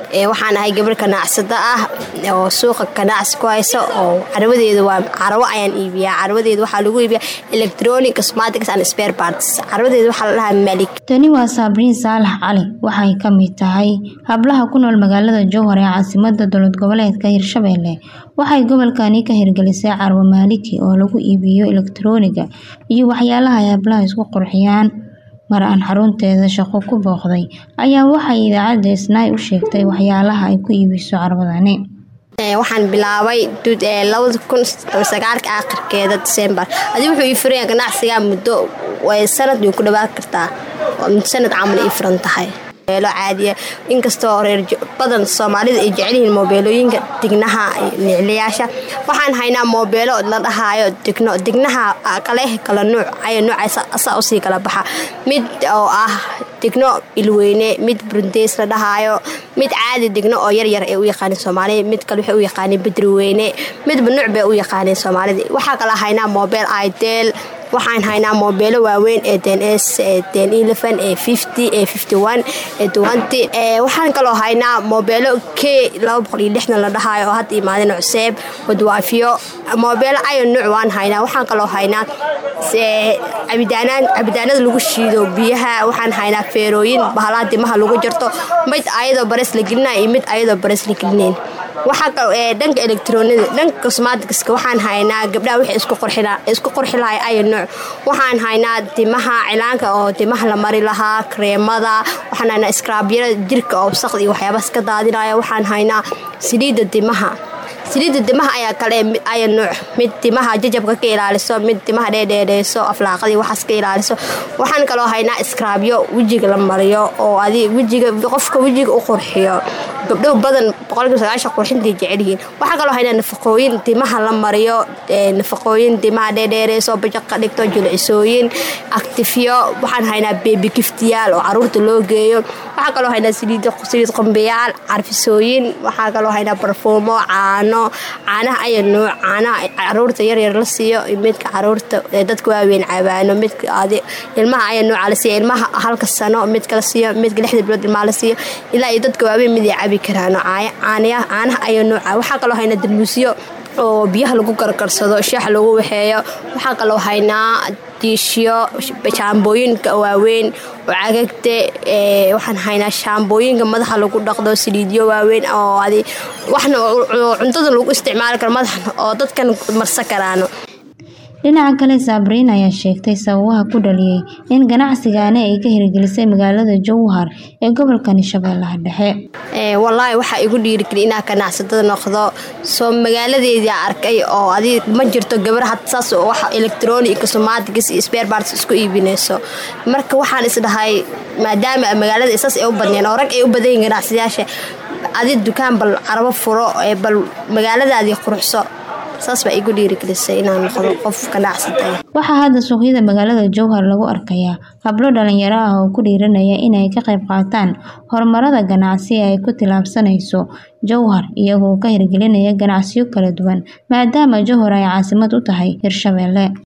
waxaan ahay gabar ganacsado ah oo suuqa ganacsi ku hayso oo carabadeedu waa carabo ayaan iibiyaa carabadeedu waxaa lagu iibiyaa electronic cosmetics and spare parts carabadeedu waxaa la dhahaa malik tani waa saabriin saalax cali waxay ka mid tahay hablaha ku nool magaalada jowhar ee caasimada dowlad goboleedka hirshabelle waxay gobolkani ka hirgelisay carwo maaliki oo lagu iibiyo elektarooniga iyo waxyaalaha ay hablaha isku qurxiyaan mar aan xarunteeda shaqo ku booqday ayaa waxay idaacadda isnaay u sheegtay waxyaalaha ay ku iibiso carwadani waxaan bilaabay labadakunsagaalka akhirkeeda disembar adi wuxuu ii furaya ganacsiga muddo sanad way ku dhawaan kartaa sanad camal ii furan tahay mobeelo caadiya inkastoo reer badan soomaalida ay jecelyihiin moobeelooyinka dignaha niclayaasha waxaan haynaa moobeelo la dhahaayo digno dignaha kaleh kala nuuc aya nuuca asaa usii kala baxa mid oo ah digno ilweyne mid burundeys la dhahaayo mid caadi digno oo yaryar ay u yaqaaneen soomaalida mid kale waxay u yaqaaneen bedriweyne midba nuuc bay u yaqaaneen soomaalida waxaa kala haynaa moobeel idel waxaan haynaa moobeelo waaweyn ee dns ee waxaan kaloo haynaa moobeelo k la dhahaayo oo hadda imaadeen cuseeb wadwaafiyo moobeelo ayon nuuc waan haynaa waxaan kaloo haynaa cabitaanada lagu shiido biyaha waxaan haynaa feerooyin bahalaa dimaha lagu jarto mid ayadoo barees la gelina iyo mid ayadoo barees la gelinayn dhanka electronida dhanka cosmaticska waxaan haynaa gabdhaha wixii isku qurxi lahay ayo nuuc waxaan haynaa dimaha cilaanka oo dimaha la mari lahaa kareemada waxaan haynaa skraabyada jirka oo wasaqda iyo waxyaabaas ka daadinaya waxaan haynaa saliidda dimaha saliidda dimaha ayaa kale aya nuuc mid dimaha jajabka ka ilaaliso mid dimaha dheedheedheyso aflaaqadii waxaas ka ilaaliso waxaan kaloo haynaa skraabyo wejiga la mariyo oo adi wejiga qofka wejiga u qurxiyo gabdho badan qurxintay jecelyihiin waxaa kaloo haynaa nafaqooyin dimaha la mariyo nafaqooyin dimaha dheedheereyso baja ka dhigto jilcisooyin actifyo waxaan haynaa beebi giftiyaal oo caruurta loo geeyo waxaa kaloo haynaa saliid qombeyaal carfisooyin waxaa kaloo haynaa barfuumo caano caanaha aya nuuc caanaha caruurta yaryar la siiyo midka caruurta dadka waaweyn cabaano midka ilmaha aya nuuca la siiyo ilmaha halka sano midka la siiyo midka lixda bilood ilmaha la siiyo ilaa iyo dadka waaweyn mid ay cabi karaano caanaha aya nuuca waxaa kaloo haynaa dalmuusyo oo biyaha lagu karkarsado shaax lagu waxeeyo waxaa kaloo haynaa diishyo shaambooyinka waaweyn oo cagagta waxaan haynaa shaambooyinka madaxa lagu dhaqdo saliidyo waaweyn oo adi waxna cuntada lagu isticmaali karo madaxna oo dadkan marsan karaano dhinaca kale saabriin ayaa sheegtay sababaha ku dhaliyey in ganacsigaani ay ka hirgelisay magaalada jowhar ee gobolkani shabeellaha dhexe walaahi waxaa igu dhiirigeli inaa ganacsatada noqdo soo magaaladeedii arkay oo adi ma jirto gabar had saas wax electronic cosmatics iyo sparparts isku iibinayso marka waxaan isdhahay maadaama magaalada saas ay u badneen oo rag ay u badan yihin ganacsadayaasha adi dukaan bal carabo furo bal magaaladaadii quruxso saas baa igu dhiirigelisay inaan noqdo qof ganacsatay waxaa hadda suuqyada magaalada jowhar lagu arkayaa hablo dhalinyaro ah oo ku dhiiranaya inay ka qayb qaataan horumarada ganacsi ee ay ku tilaabsanayso jowhar iyagoo ka hirgelinaya ganacsiyo kala duwan maadaama jowhar ay caasimad u tahay hirshabelle